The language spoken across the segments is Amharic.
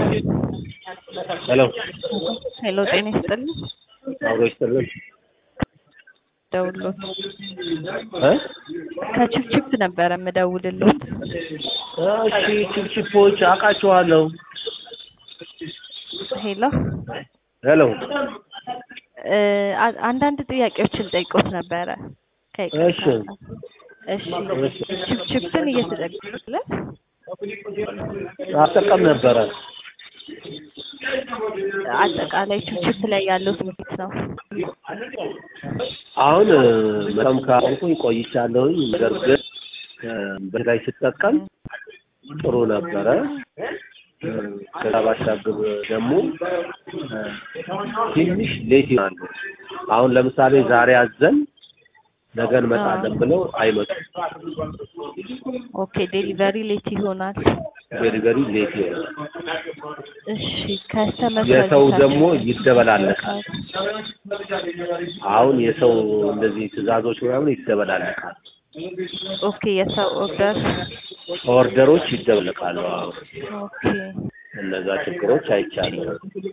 ሄሎ ሄሎ ጤና ይስጥልኝ። አብሮ ይስጥልን ደውሎት እ ከችፕችፕ ነበረ የምደውልሎት። እሺ ችፕችፖች አውቃቸዋለሁ። ሄሎ ሄሎ እ አ- አንዳንድ ጥያቄዎችን ጠይቆት ነበረ። እሺ ከይቅርታ ጋር። እሺ ችፕችፕን እየተጠቀምለ አጠቀም ነበረ። አጠቃላይ ችፕችፕ ላይ ያለው ስሜት ነው። አሁን መጠቀም ካቆምኩኝ ቆይቻለሁኝ። ነገር ግን እ በላይ ስጠቀም ጥሩ ነበረ። እ ከዛ ባሻገር ደግሞ እ ትንሽ ሌት ይሆናሉ። አሁን ለምሳሌ ዛሬ አዘን ነገ እንመጣለን ብለው አይመጡም። ኦኬ ዴሊቨሪ ሌት ይሆናል። ዴሊቨሪ ሌት ይሆናል። እሺ ከስተመር የሰው ሰርቪሳችን ደግሞ ይደበላለቃል። አሁን የሰው እንደዚህ ትዕዛዞች ምናምን ይደበላለቃል። ኦኬ የሰው ኦርደር ኦርደሮች ይደበለቃሉ። አሁን ኦኬ እነዛ ችግሮች አይቻለሁ።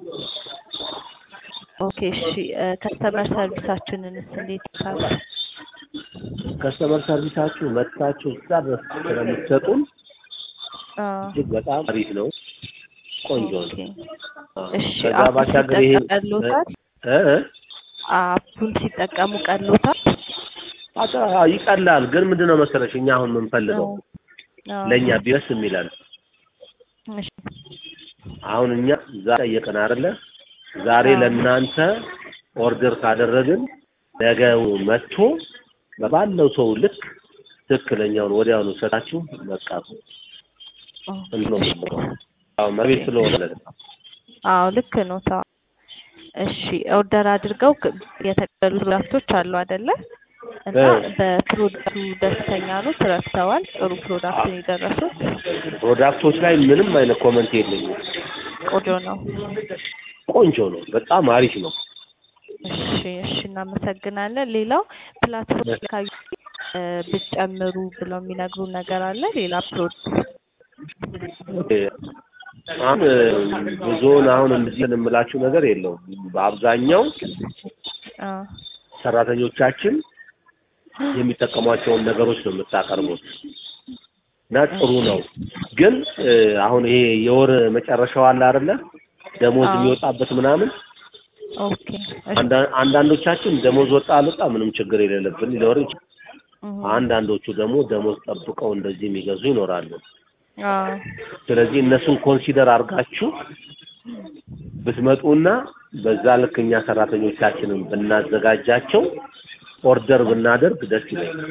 ኦኬ እሺ እ ከስተመር ሰርቪሳችንንስ እንዴት ይታል? ከስተመር ሰርቪሳችሁ መጥታችሁ እዛ ድረስ ስለምትሰጡን አ እጅግ በጣም አሪፍ ነው፣ ቆንጆ ኦኬ ነው። እሺ ከዛ አፑን ባሻገር ይሄ ሲጠቀም ቀሎታል? እ እ አፑን ሲጠቀሙ ቀሎታል? አጣ ይቀላል። ግን ምንድን ነው መሰለሽ እኛ አሁን የምንፈልገው አዎ። ለእኛ ቢስ የሚላል እሺ አሁን እኛ ዛሬ ጠየቅን አይደለ? ዛሬ አዎ። ለእናንተ ኦርደር ካደረግን ነገው መጥቶ በባለው ሰው ልክ ትክክለኛውን ወዲያውኑ ሰጣችሁ በቃ እንትን ነው የምንለው። አዎ መቤት ስለሆነ ማለት ነው። አዎ ልክ ነው። ታ እሺ ኦርደር አድርገው ክ- የተቀበሉ ፕሮዳክቶች አሉ አይደለ? እና እ። በፕሮዳክቱ ደስተኛ ነው፣ ተረድተዋል። ጥሩ ፕሮዳክት ነው የደረሱት። ፕሮዳክቶች ላይ ምንም አይነት ኮመንት የለኝም። ቆንጆ ነው። ቆንጆ ነው፣ በጣም አሪፍ ነው። እሺ እሺ እናመሰግናለን። ሌላው ፕላትፎርም ላይ ካዩ እ ብትጨምሩ ብለው የሚነግሩ ነገር አለ? ሌላ ፕሮዳክት አሁን ብዙውን አሁን እንደዚህ የምላችሁ ነገር የለውም። በአብዛኛው አ ሰራተኞቻችን የሚጠቀሟቸውን ነገሮች ነው የምታቀርቡት እና ጥሩ ነው። ግን እ አሁን ይሄ የወር መጨረሻው አለ አይደለ? ደሞዝ አዎ። የሚወጣበት ምናምን ኦኬ እሺ አንዳ- አንዳንዶቻችን ደሞዝ ወጣ አልወጣ ምንም ችግር የሌለብን ሊኖር ይችላል። እህ አንዳንዶቹ ደግሞ ደሞዝ ጠብቀው እንደዚህ የሚገዙ ይኖራሉ። አ ስለዚህ እነሱን ኮንሲደር አድርጋችሁ ብትመጡና በዛ ልክ እኛ ሰራተኞቻችንን ብናዘጋጃቸው ኦርደር ብናደርግ ደስ ይለኛል።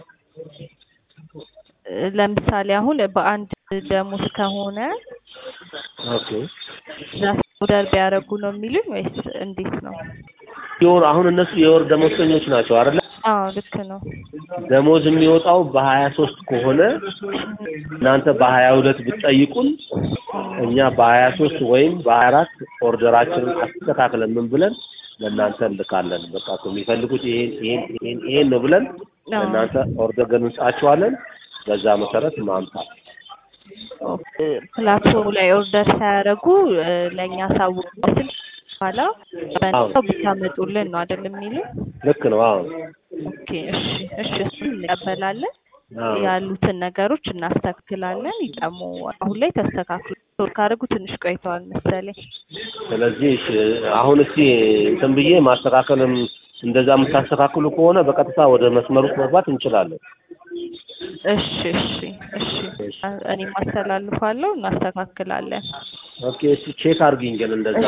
እ ለምሳሌ አሁን በአንድ ደሞዝ ከሆነ ኦኬ ዛስ ኦርደር ቢያደርጉ ነው የሚሉኝ ወይስ እንዴት ነው? የወር አሁን እነሱ የወር ደሞዝተኞች ናቸው አይደለ? አዎ ልክ ነው። ደሞዝ የሚወጣው በሀያ ሶስት ከሆነ እናንተ በሀያ ሁለት ብትጠይቁን እኛ በሀያ ሶስት ወይም በሀያ አራት ኦርደራችንን አስተካክለን ምን ብለን ለእናንተ እንልካለን። በቃ እኮ የሚፈልጉት ይሄን ይሄን ይሄን ይሄን ነው ብለን አዎ። ለእናንተ ኦርደር ግን እንጻቸዋለን። በዛ መሰረት ማምጣት ኦኬ፣ ፕላትፎርሙ ላይ ኦርደር ሳያደርጉ እ ለእኛ ሳውቁትን በኋላ በነፃው ብታመጡልን ነው አይደል የሚሉኝ? ልክ ነው። አዎ ኦኬ እሺ እሺ እሱን እንቀበላለን። አዎ ያሉትን ነገሮች እናስተካክላለን። ይጠሙ አሁን ላይ ተስተካክሎ ቶል ካደረጉ ትንሽ ቆይተዋል መሰለኝ። ስለዚህ እሺ፣ አሁን እስቲ እንትን ብዬ ማስተካከልም እንደዛ የምታስተካክሉ ከሆነ በቀጥታ ወደ መስመር ውስጥ መግባት እንችላለን። እሺ እሺ እሺ እኔም አስተላልፋለሁ፣ እናስተካክላለን። ኦኬ፣ እስቲ ቼክ አድርጊኝ ግን እንደዛ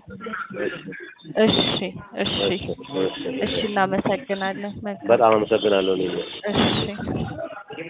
እሺ እሺ እሺ እሺ እናመሰግናለን። መልካም በጣም አመሰግናለሁ። እኔ እሺ